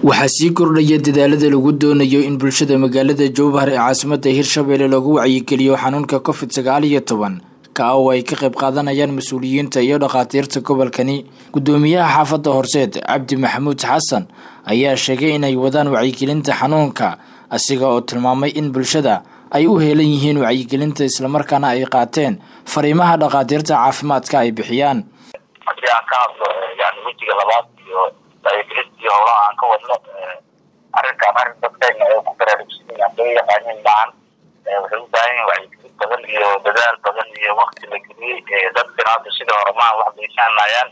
waxaa sii kordhaya dadaalada lagu doonayo in bulshada magaalada jowhar ee caasimada hirshabelle lagu wacyigeliyo xanuunka covid sagaal iyo toban ka oo ay ka qayb qaadanayaan mas-uuliyiinta iyo dhakhaatiirta gobolkani gudoomiyaha xaafadda horseed cabdi maxamuud xasan ayaa sheegay inay wadaan wacyigelinta xanuunka asiga oo tilmaamay in bulshada ay u heelan yihiin wacyigelinta islamarkaana ay qaateen fariimaha dhakhaatiirta caafimaadka ay bixiyaan haddii aan ka hadlo yani wejiga labaad iyo wacyigelintii howlaha aan ka wadno arrinkaan arrin dadkayna ay ku baraarugsiin aan laga yaqaanin maahan waxay u baahan yihin wacyigelin badan iyo dadaal badan iyo wakti la geliyey dadkana hadda sidii hore maaha wax bay fahmayaan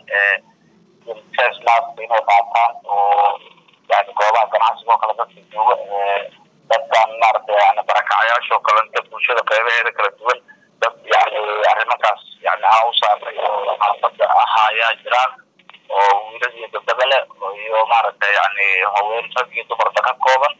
face mask inay qaataan oo yani goobaha ganacsiga oo kale dadka jooga dadkan maaragtay yani barakacayaasha oo kale inta bulshada qeybaheeda kala duwan dad yani arrimankaas yani aan u saarnay oo xaafada ahaayaa jiraan oo wiilad iyo gabdaba leh iyo maaragtay yani haween rag iyo dumarba ka kooban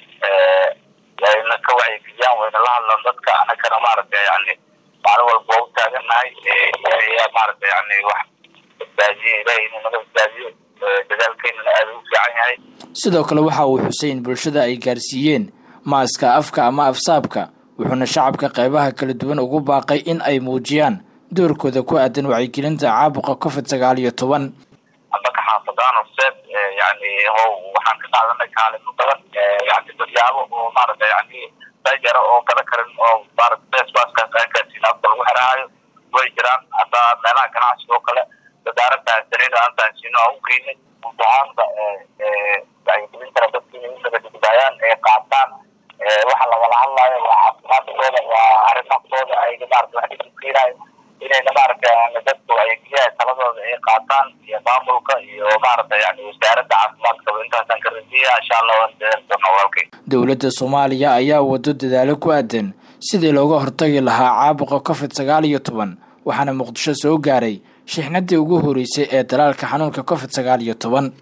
wayna ka wacyigeliyaan wayna la hadlaan dadka anagana maaragtay yani maalin walba waa u taagannahay ayaa maaragtay yani wax badbaadiye ilahay inuu naga badbaadiyo dadaalkeynana aada u fiican yahay sidoo kale waxa uu xusay in bulshada ay gaarsiiyeen maaska afka ama afsaabka wuxuuna shacabka qeybaha kala duwan ugu baaqay in ay muujiyaan doorkooda ku aadan wacyigelinta caabuqa covid sagaal iyo toban ambaka xaafadaan horseed yani how waxaan ka qaadanay kaalimo badan yani dadyaabo oo maaragtay yani dajara oo gala karin oo maarata facebaskaas aan gaarsiin afka lagu xiraayo way jiraan haddaa meelaha ganacsiga oo kale dadaaradda sariida aan tahansiino aan u geynay guud ahaanba wacyigelintana dadka inay u nagadugdaayaan ee qaataan waxa lagala hadlaayo waa caafimaadkooda waa arrimahtooda ayga maarata wax dhigukeenaayo inayna maaragtay dadku wacyigelyaha taladooda ay qaataan iyo maamulka iyo maaragtay yani wasaaradda caafimaadkaba intaasaan ka rajiya insha allah waan dadaaldoona walaalkay dowladda soomaaliya ayaa wado dadaalo ku aadan sidii looga hortagi lahaa caabuqa covid sagaal iyo toban waxaana muqdisho soo gaaray shixnadii ugu horeysay ee dalaalka xanuunka covid sagaal iyo toban